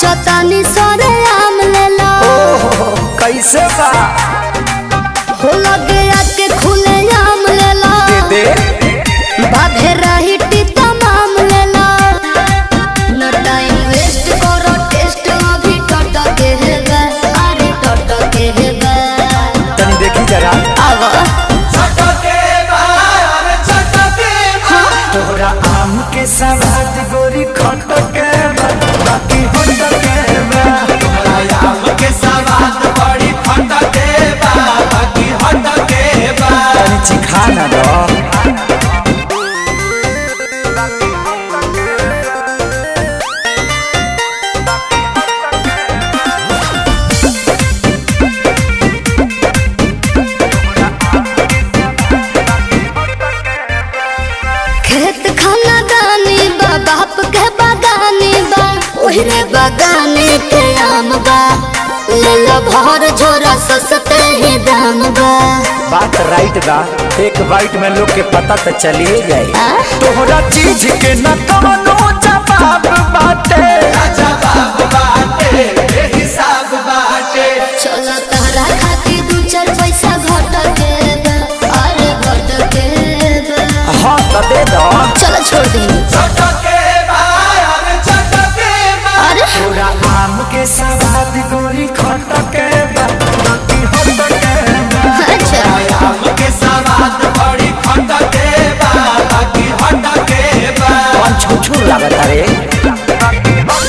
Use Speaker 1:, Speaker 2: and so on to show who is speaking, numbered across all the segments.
Speaker 1: पूछतानी सरे आम लेला
Speaker 2: ओहो कैसे बा
Speaker 1: हो लगे आके खुले आम लेला
Speaker 2: दे
Speaker 1: बाधे रही टीता माम लेला न टाइम वेस्ट करो टेस्ट अभी टट के है बे अरे टट के है बे
Speaker 2: तनी देखी जरा
Speaker 1: आवा
Speaker 2: तोहरा आम के सवाद गोरी खट के बा, बाकी होट के बा। तनी चिखा ना दो
Speaker 1: खेत खाना दानी बा बाप के बागानी बा ओहरे बागाने के आम बा ले लो भर झोरा सस्ते ही दाम बा
Speaker 2: बात राइट बा एक बाइट में लोग के पता तो चलिए जाए
Speaker 1: आ?
Speaker 2: तोहरा चीज के न कवनो जवाब बाटे
Speaker 1: चलो तहरा खातिर दू चार पैसा घट के बा, अरे घट के बा।
Speaker 2: हाँ तो दे दो
Speaker 1: चलो छोड़ दी अरे
Speaker 2: तोरा आम के सवाद गोरी खट के बा, बाकी होट के बा।
Speaker 1: अच्छा
Speaker 2: कौन छुछुर लागत रे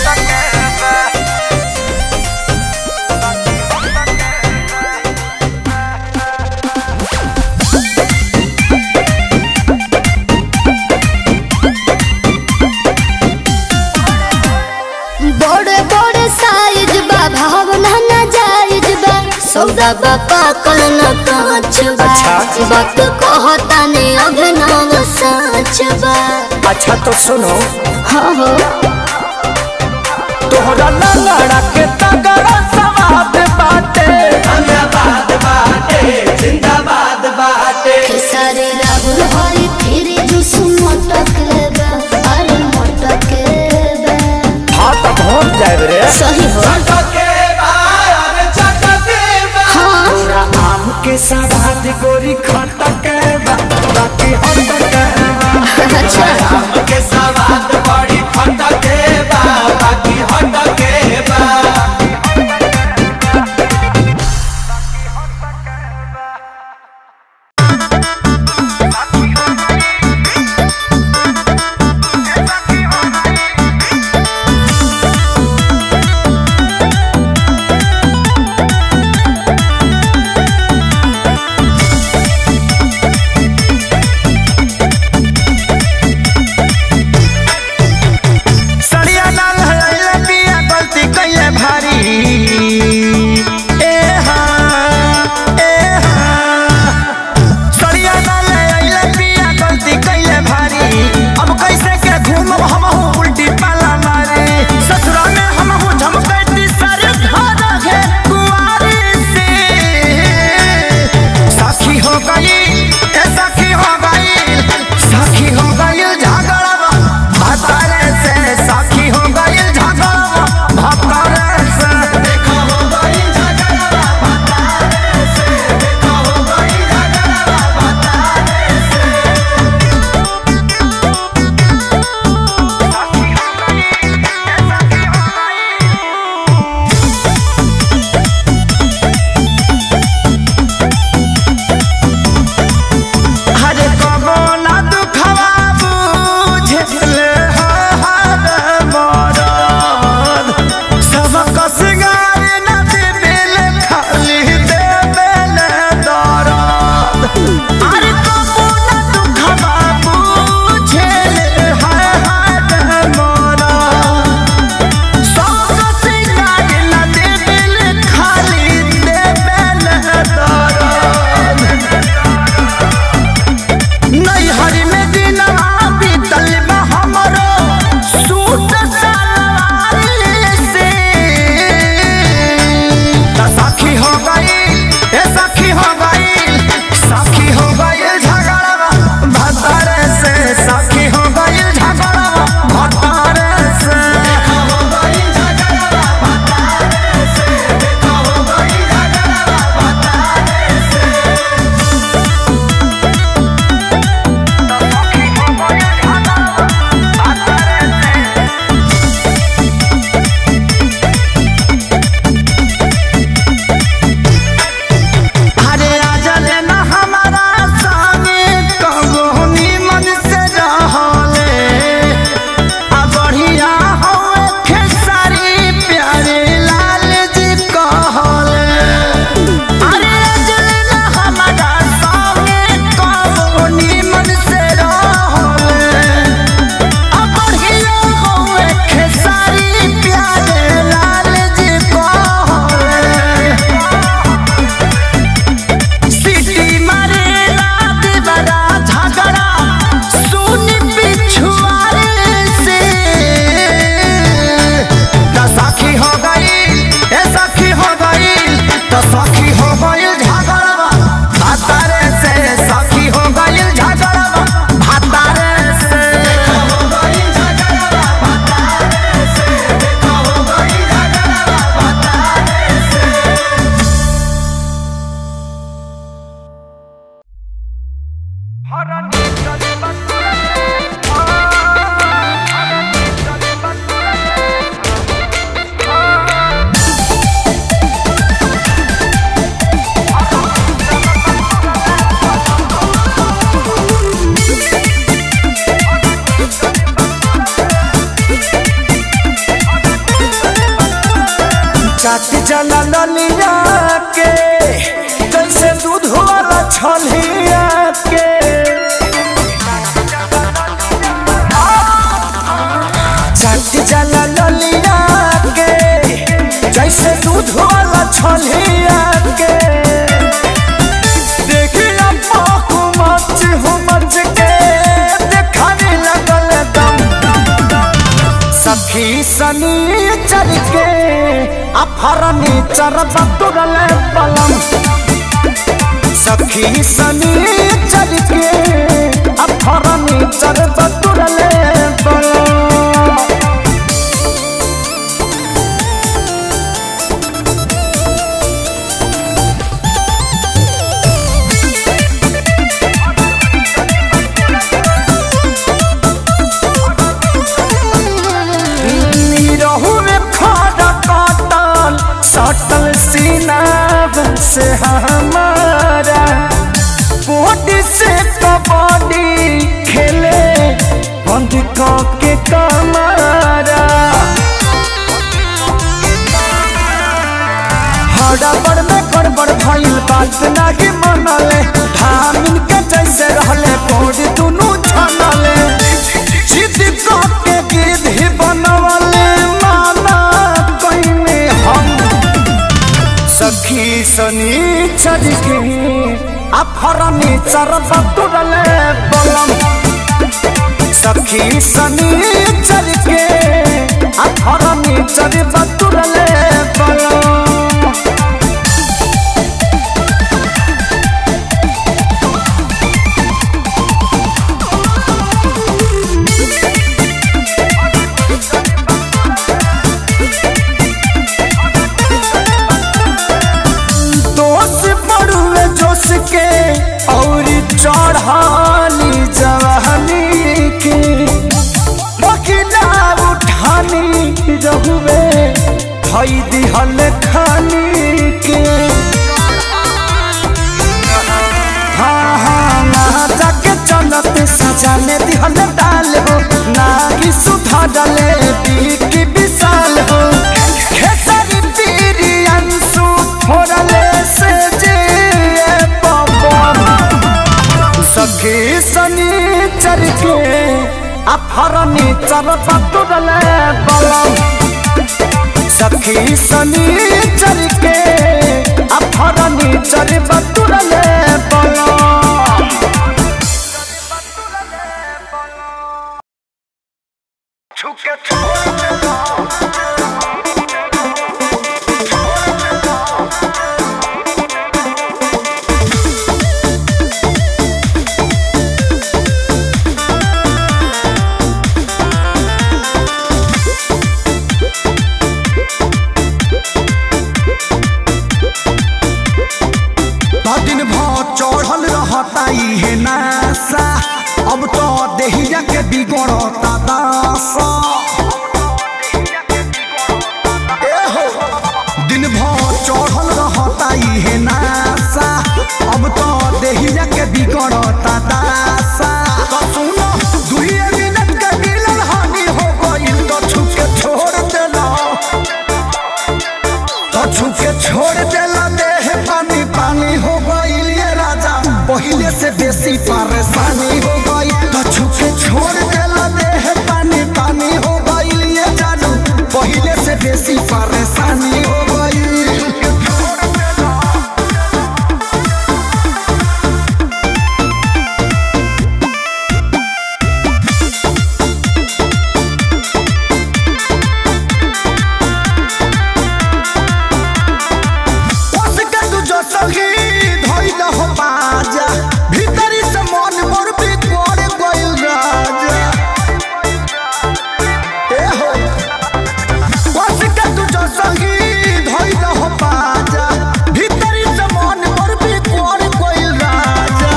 Speaker 1: बड़े बड़े साइज बा भावना ना जायज बा सौदा बा पाकल न कांच बा
Speaker 2: अच्छा।
Speaker 1: बात कहता ने अभिनव सच बा
Speaker 2: अच्छा तो सुनो
Speaker 1: हाँ हो
Speaker 2: तोहरा लंगड़ा के तगड़ा सवाद बाटे
Speaker 1: खेसारी राहुल हरी फिर जुस मटक बा अरे मटक बा
Speaker 2: हाँ तो पहुँच जाए रे
Speaker 1: सही हो हाँ
Speaker 2: तोरा आम के सवाद गोरी खट के बा, बाकी होट के बा।
Speaker 1: अच्छा
Speaker 2: चाट जला ललिया के जैसे दूध वाला छलिया के चाट जला ललिया के जैसे दूध वाला छलिया के देखिया पाकू मच हो मच के देखाने लगल दम सखी सनी चल के अफरनी चरब तुरल पलम सखी सनी चल के अफरनी चरब तुरल पलम रहू में खड़ा काटल सटल सीना से हमारा बॉडी से कबड्डी खेले बंद के कमारा हड़बड़ में गड़बड़ भइल बात नाही मनले धामिन के जैसे रहले बोर्ड दुनू छनले जिद के गिद्ध बनवले माना कइने हम सखी सनी चढ़ के अफरनी चरब तुरले बलम सखी सनी चढ़ के अफरनी चरब तुरले बलम दोष पड़ुए जोश के और चढ़ानी जवानी के बकिला उठानी रहुए धई दिहल खानी के हाँ हाँ ना जाके चलत सजाने दिहल डाल हो ना कि सुधा डाले की विशाल हो खेसारी पीरी अंशु फोड़ले से जे पवन सखी सनी चर के अफरनी चर पतुरले बलम सखी सनी चर के अफरनी चर पतुरले बलम छुके दिन भर चढ़ल रहता इहे नासा अब तो देहिया के बिगड़ता दासा ए हो, दिन भर चढ़ल रहता इहे नासा अब तो देहिया के बिगड़ता दासा तो सुनो दुइये मिनट के मिलन हानि हो गइल तो छुके छोड़ देला तो छुके छोड़ देला देह पानी पानी हो गइल ये राजा पहिले से बेसी परेशानी हो गई तो छुके छोड़ देला देह पानी पानी हो गइल ये जादू पहिले से बेसी परेशानी हो गई उसके तू जो सही धइल हो बाजा भीतरी से मन मोर भी कोड़ गइल राजा ए हो उसके तू जो सही धइल हो बाजा भीतरी से मन मोर भी कोड़ गइल राजा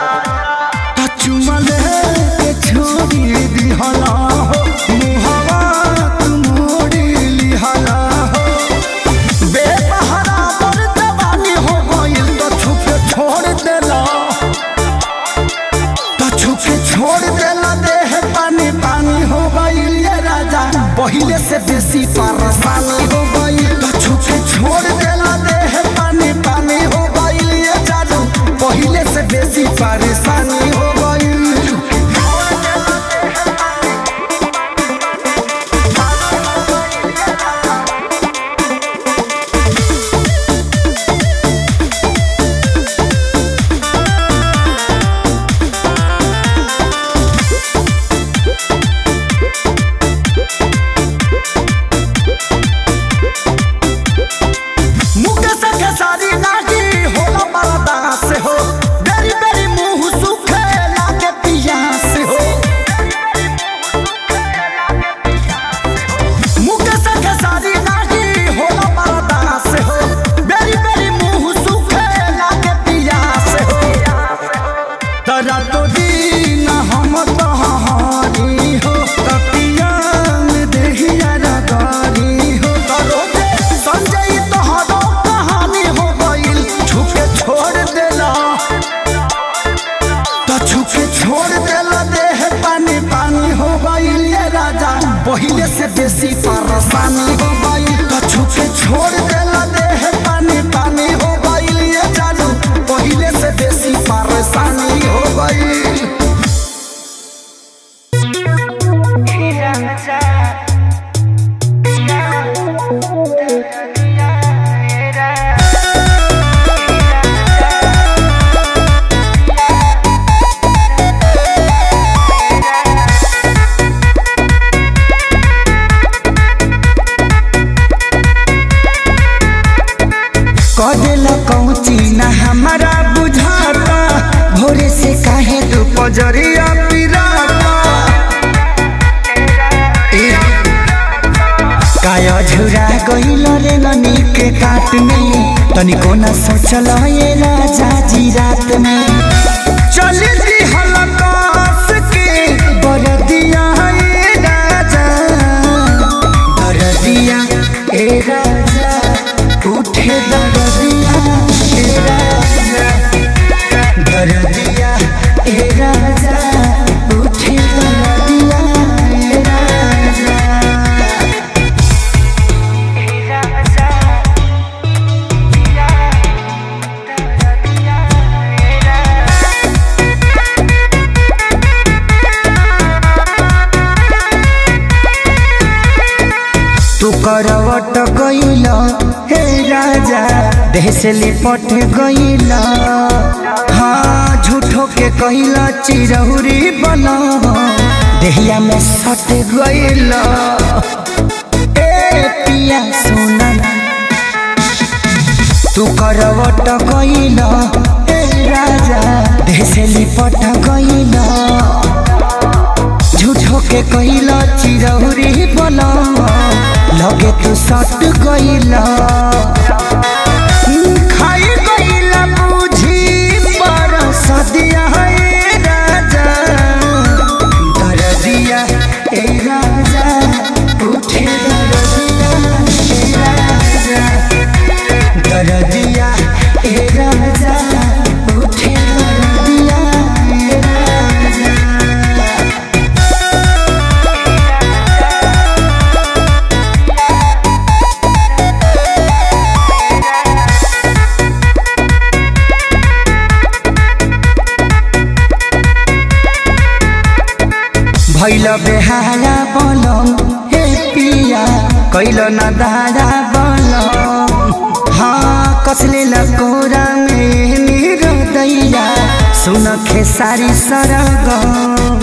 Speaker 2: चुमले के छोड़ी दिहला हो मुहवा तू मोड़ी लिहला हो बेसहारा पर जवानी हो गइल तो छुपे छोड़ देला तो छुपे छोड़ देला देह पानी पानी हो गइल ये राजा पहिले से बेसी परेशानी हो गइल तो छुपे बेसी परेशानी हो गई तो छुके छोड़ देला देह पानी पानी हो गई ये जानू पहले से बेसी परेशानी हो गई कदेला कौची ना हमारा बुझाता भोरे से काहे तू पजरिया पिराता ए, काया झुरा गइल रे ननी के काट में तनिको न सोचल ये राजा जी रात में चल दी हलकास के बरदिया ए राजा बरदिया ए राजा उठे दरदिया ए राजा दरदिया ए राजा उठे दरदिया ए राजा तू करवट गइल हे राजा देह से लिपट गइल हाँ झूठो के कइल चिरहुरी बन देहिया में सट गइल ए पिया सोना तू करवट गइल हे राजा देह से लिपट गइल झूठो के कइला चिरौरी बना लगे तू सट गइला खाई गइला बुझी पर सदिया ए राजा दरदिया ए राजा उठे दरदिया ए राजा दरदिया ए राजा उठे दरदिया ए राजा भैल बेहारा बनम हे पिया कैल न दारा बनम हाँ कसले लकोरा में मेरो दैया सुन खेसारी सरगम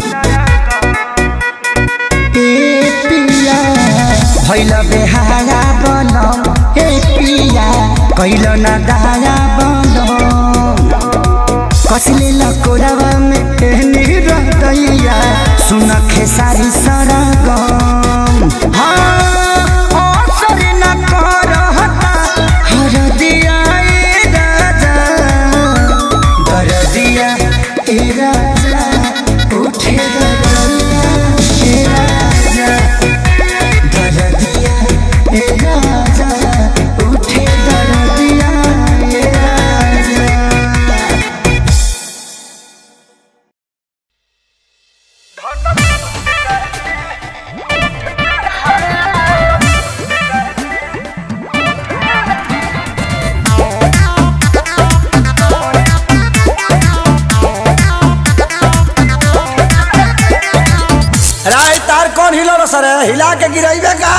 Speaker 2: ए पिया भैल बेहारा बनम हे पिया कैल न दारा बनम कसले लकोरावा में एहनी रहतैया सुन खेसारी सरगम हाँ असर न करहता हरदिया ए राजा दरदिया ए राजा उठे दरदिया ए राजा दरदिया ए राजा उठे दरदिया ए राजा
Speaker 3: राय तार कौन हिलो रो सर हिला के गिराइबे का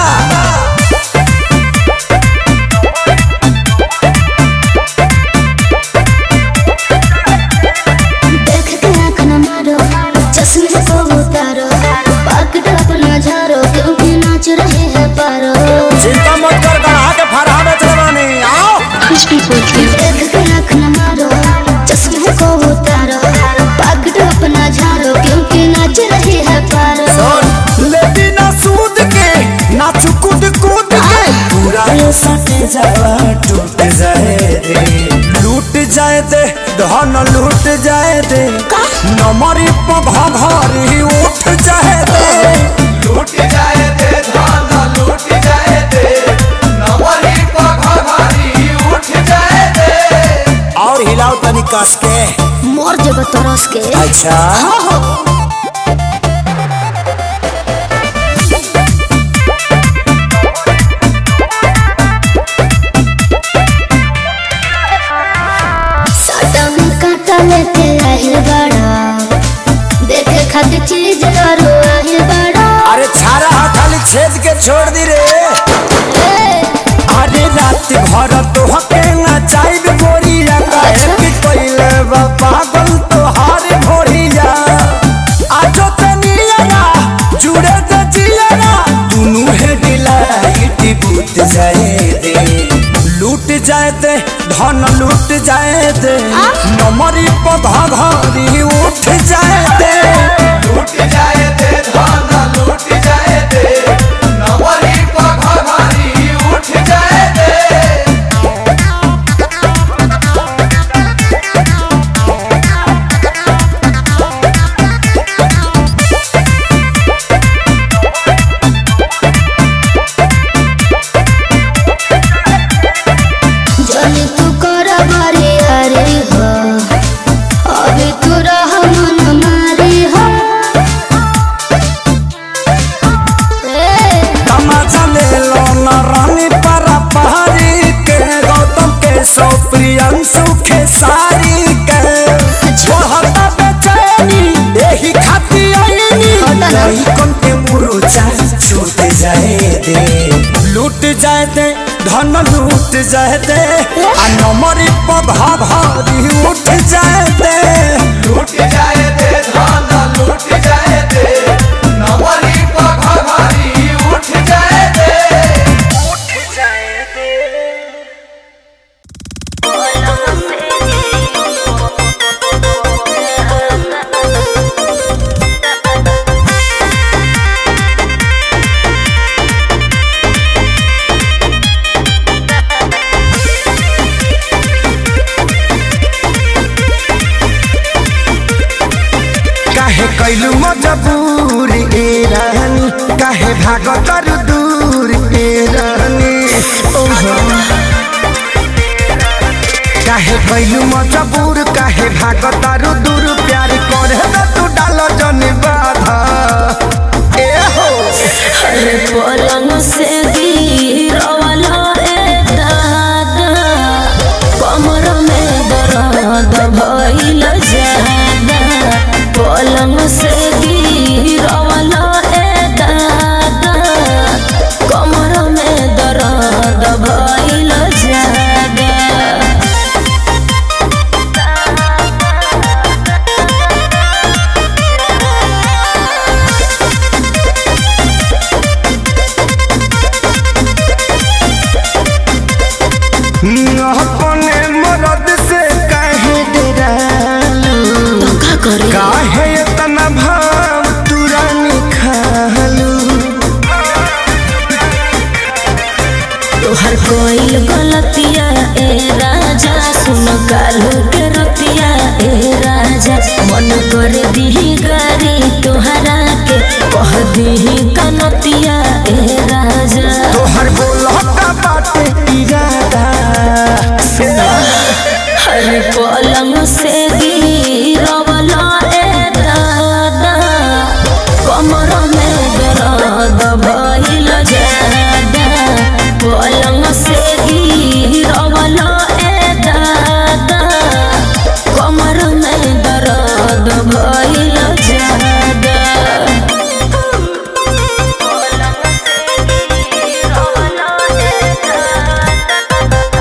Speaker 1: देख के आँख न मारो चश्मे को उतारो पकड़ अपना झारो क्योंकि नाच रहे हैं पारो
Speaker 3: चिंता मत कर गढ़ा के फरहा बेच रवानी आओ
Speaker 1: कुछ भी बोलते देख के आँख न मारो चश्मे को उतारो पकड़ अपना झारो क्योंकि नाच रहे हैं पारो
Speaker 3: सुन लेती ना सूद के ना चुकुद कूद के पूरा ये सटे जावा टूट जाए दे लूट जाए दे धन लूट जाए दे नमरी पघा घरी उठ जाए दे
Speaker 4: लूट जाए दे धान लूट जाए दे नवरी पघारी उठ जाए दे
Speaker 3: और हिलाओ तनी कस के
Speaker 1: मोर जब तरस के
Speaker 3: अच्छा भर तो हके ना चाइब गोरिया काहे कि कोइले बा पागल तोहार भोरिया आजो तनिया जुड़े त जिया दुनु है डिलाइट बूत जाए दे लूट जाए दे धन लूट जाए दे नमरी पधा घरी उठ जाए दे
Speaker 4: लूट जाए दे धन लूट जाए दे नवरी पघरी उठ जाए दे
Speaker 1: जनी तू कर बारी हरे हो अभी तू रह मन मारी हो ए,
Speaker 3: तमाचा ले लो न रानी परा पहाड़ी के गौतम के सो प्रियंशु के सारी के छोहता बेचैनी यही खाती आईनी
Speaker 1: होता ना।
Speaker 3: नहीं कौन के मुरुचा छूट जाए दे लूट जाए दे धन लूट जाए दे आ नमरी पधा भारी उठ जाए दे
Speaker 4: लूट जाए दे धन लूट जाए दे नवरी पघरी उठ जाए दे
Speaker 2: काहे कैलू मजबूर ए रानी काहे भाग कर दूर ए रानी ओहो काहे कैलू मजबूर काहे भाग तर दूर प्यार करे न तू डाल जन बाधा ए हो
Speaker 5: अरे पलंग से गिरवाला रे दादा कमर में दर्द भइल जादा पलंग से गिरवाला रे दादा कमर में दर्द भइल जादा
Speaker 2: अपने मरद से काहे डरालू
Speaker 5: का करे
Speaker 2: काहे इतना भाव तुरानी खालू
Speaker 5: तोहर कोई गलतिया ए राजा सुन कालू के रतिया ए राजा मन कर दीही गारी तोहरा के कह दीही कनतिया ए राजा
Speaker 2: तोहर बोलता बाटे इरादा
Speaker 5: हर पलंग से गिरवला ए दादा कमर में दर्द भइल जादा पलंग से गिरवला ए दादा कमर में दर्द भइल जादा पलंग से गिरवला ए दादा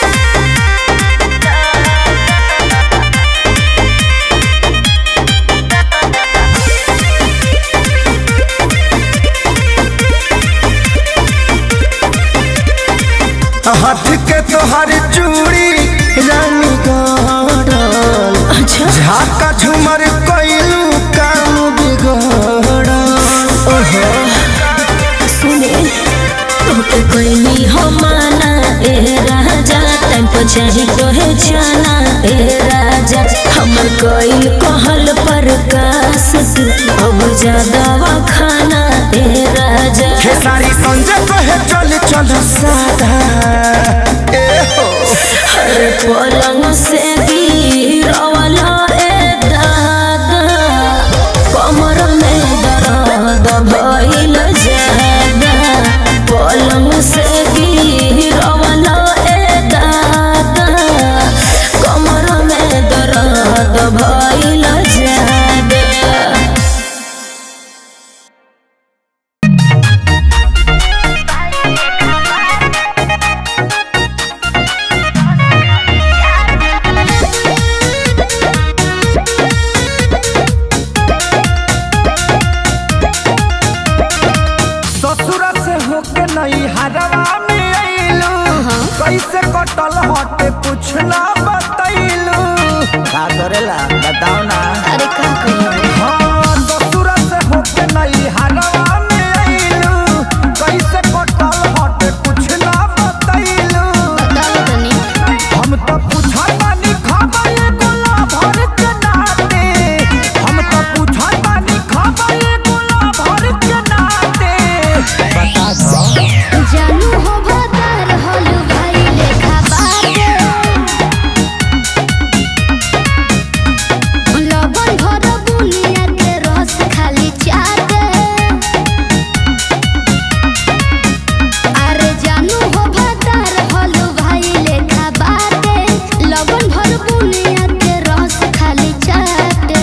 Speaker 2: हाथ के तोहर चूड़ी रानी गड़ल
Speaker 5: अच्छा
Speaker 2: झाका झुमर कोइलू काम बिगड़ल ओहो
Speaker 5: सुने तोके कोई हो माना ए राजा टाइम पर चाही तोहे जाना ए राजा हमर कोई कहल पर कास तू अब ज्यादा खाना ए राजा
Speaker 2: खेसारी संजय कहे चल चल सादा ए हो
Speaker 5: हर पलंग से गिरवला ए दादा कमर में दर्द भइल जादा पलंग से गिरवला ए दादा कमर में दर्द भइल जादा
Speaker 1: Bye.
Speaker 3: कटल हटे कुछ ना बतैलू का करेला बताओ ना
Speaker 1: अरे का कहियो
Speaker 3: हाँ दसुरा से होके नहीं हरवा में अइलू कैसे कटल हटे कुछ ना बतैलू
Speaker 1: बताओ तनी
Speaker 3: हम तो पूछा तानी खबर गोला भर के नाते हम तो पूछा तानी खबर गोला भर के नाते बता दो
Speaker 1: जानू हो भदर होलू भाई लेखा बाटे लबन भर बुनिया के रस खाली चाटे अरे जानू हो भदर होलू भाई लेखा बाटे लबन भर बुनिया के रस खाली चाटे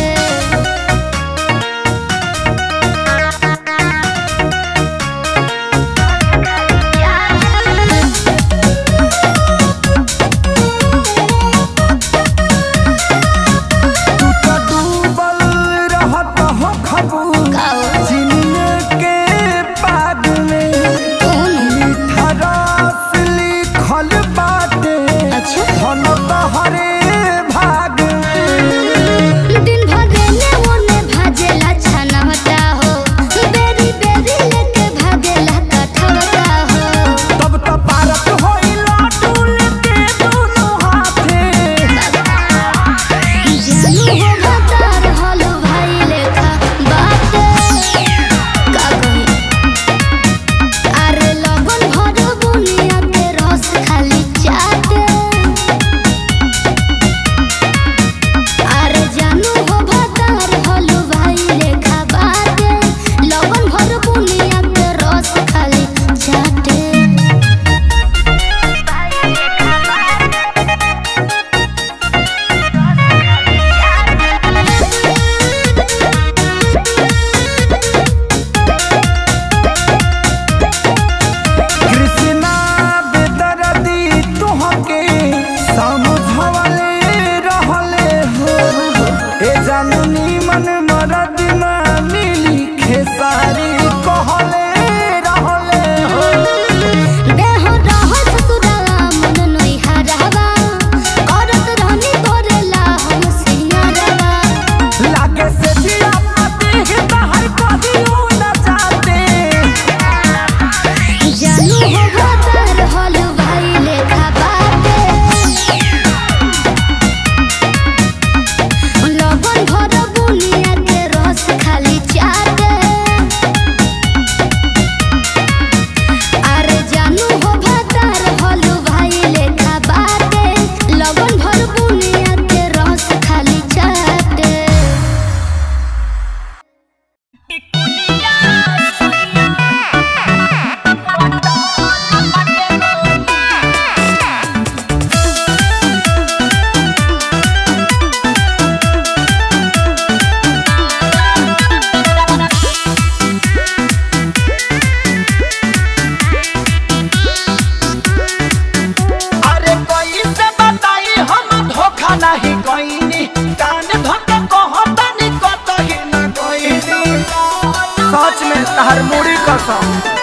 Speaker 3: तू तो डूबल रहत हो खबू चिनिए के पाग में मीठा रस लिखल बाटे
Speaker 1: अच्छा।
Speaker 3: धन तोहरे भाग में
Speaker 1: दिन भर रेने ओने भाजेला छनवटा हो बेरी बेरी लेके भागेला कठवटा हो
Speaker 3: तब तो पारत होइला डुल के दोनों हाथे
Speaker 1: जानू हो भतार हलो भाई लेखा बाटे का कही अरे लगन भर बुनिया के रस खाली चाटे अरे जानू हो भतार हलो भाई लेखा बाटे लगन भर बुनिया के रस खाली चाटे
Speaker 3: कृष्णा बेदर्दी तुहके समझवले रहले हो ए जानू नीमन मरद ना मिली खेसारी कहले रहले हो
Speaker 1: देह रहत सुरला मन नोई हरावा करत रहनी तोरेला हम सिंगारवा
Speaker 3: लागे से जिया पाते हैं तहर कहियो न जाते
Speaker 1: जानू हो भतर हल भाई लेखा बाटे लगन भर बुनिया के रस खाली चाटे अरे जानू हो भतर हल भाई लेखा बाटे लगन भर बुनिया के रस खाली चाटे
Speaker 3: अरे कोई से बताई हम धोखा नहीं कोईनी कान धोके कहतनी कतही न कोईनी सच में तहर मुड़ी कसम